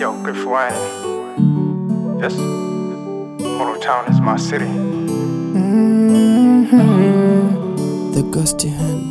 Yo, Griff Wayne. Yes. Motor Town is my city. The gusty hand.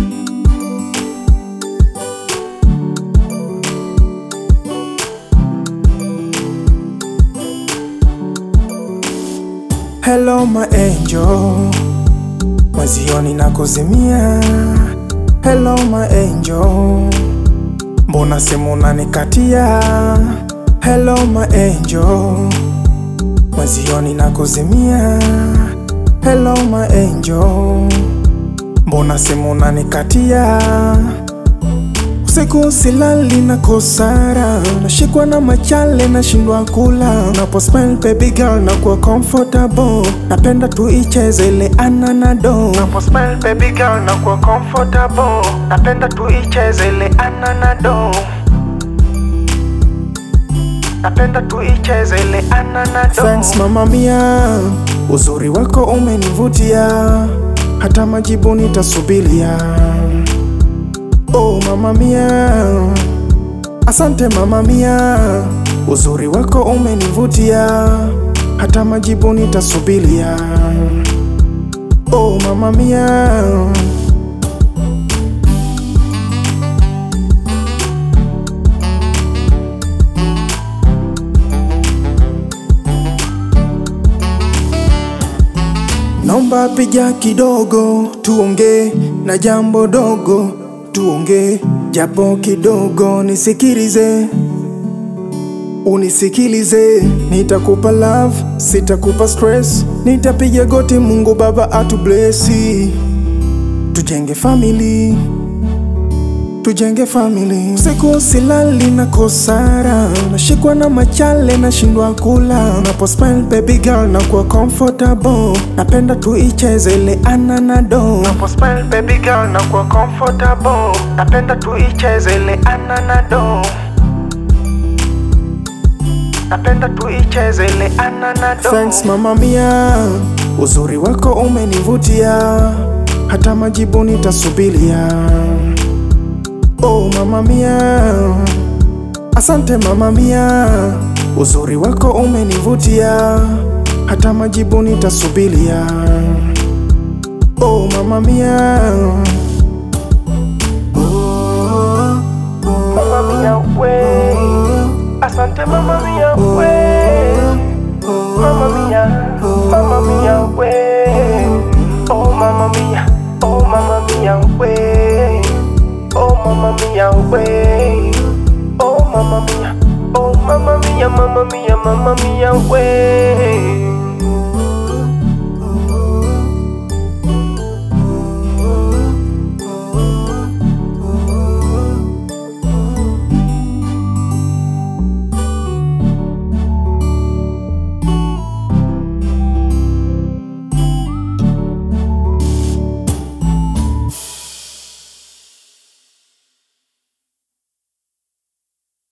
Hello my angel, mwezioni na kuzimia. Hello my angel, mbona simu unanikatia? Hello my angel, mwezioni na kuzimia. Hello my angel, mbona simu unanikatia? Usiku silali na kosara, nashikwa na machale, nashindwa kula. Unapo smile baby girl na kuwa comfortable, napenda tuicheze ile ananado. Unapo smile baby girl na kuwa comfortable, napenda tuicheze ile ananado. Napenda tuicheze ile ananado. Thanks mama mia, uzuri wako umenivutia, hata majibu nitasubiria. Oh mama mia, asante mama mia, uzuri wako umenivutia, hata majibu nitasubiria. Oh mama mia, naomba piga kidogo, tuongee na jambo dogo, tuongee japo kidogo, nisikilize unisikilize, nitakupa love, sitakupa stress, nitapiga goti, Mungu Baba atublesi, tujenge family tujenge family. Usiku silali na kosara, nashikwa na machale, nashindwa kula. Unapo smile baby girl na kuwa comfortable, napenda tuicheze ile ananado. Unapo smile baby girl na kuwa comfortable, napenda tuicheze ile ananado. Napenda tuicheze ile ananado. Thanks mama mia, uzuri wako umenivutia, hata majibu nitasubiria. Oh mama mia, asante mama mia, uzuri wako umenivutia, hata majibu nitasubiria. Oh mama mia, mama mia we, asante mama mia we, mama mia, mama mia we, oh mama mia, oh mama mia we. Oh mama mia way Oh mama mia Oh mama mia mama mia mama mia way